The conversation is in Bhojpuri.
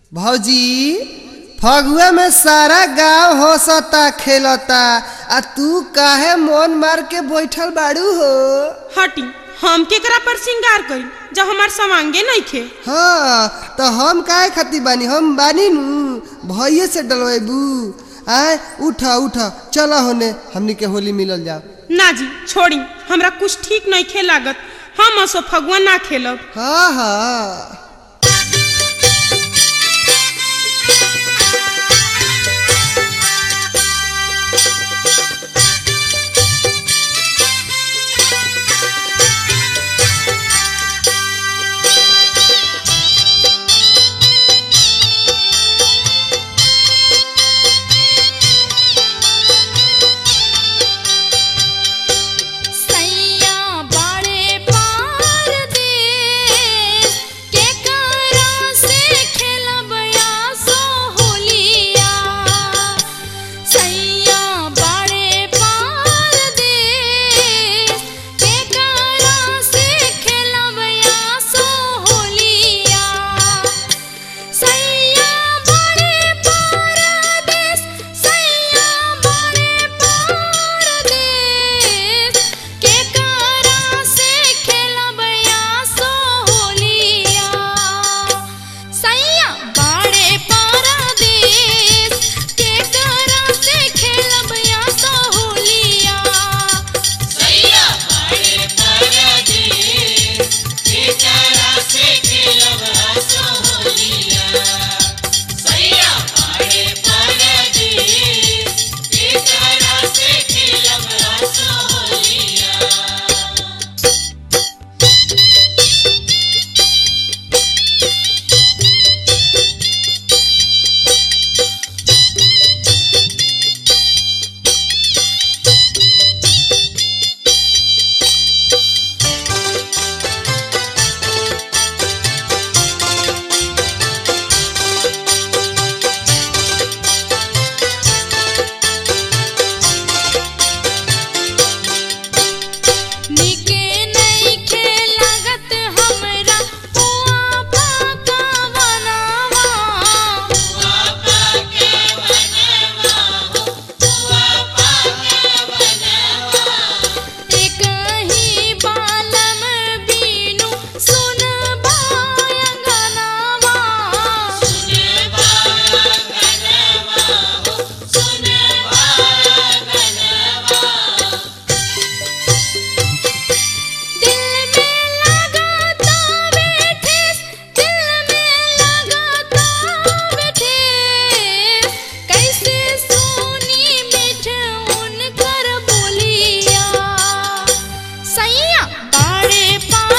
भौजी फगुआ में सारा गांव हंसता खेलता आ तू काहे मन मार के बैठल बाड़ू हो हटी हम केकरा पर श्रृंगार करी जब हमार समांगे नहीं खे हाँ तो हम काहे खाती बानी हम बानी नु भैये से डलवेबू आय उठा उठा चला होने हमनी के होली मिलल जाओ ना जी छोड़ी हमरा कुछ ठीक नहीं खे लागत हम असो फगुआ ना खेलब हाँ हाँ सैया बड़े पार देश के करा से खेलब आसो होलिया सैया बड़े पार देश के करा से खेलब आसो होलिया सैया बड़े पारदेस सैया बड़े पारदेस के करा से खेलब आसो होलिया सैया बड़े पारदेस के करा से खेलब आसो होलिया सैया बड़े परदेस बेचारा से खेलब हंसो होलिया सैया बड़े परदेस बेचारा से खेलब हंसो होलिया निके नहीं खेलागत हमरा हुआ पाका बनावा पापा के बनवा हो पापा के बनवा एक ही बालम बीनु सुन बायंगनावा सुने बाया गनवा हो सुने बाया गनवा दिल में लगाता बैठे दिल में लगाता बैठे कैसे सोनी मिठ उनकर बोलिया सैया बड़े पा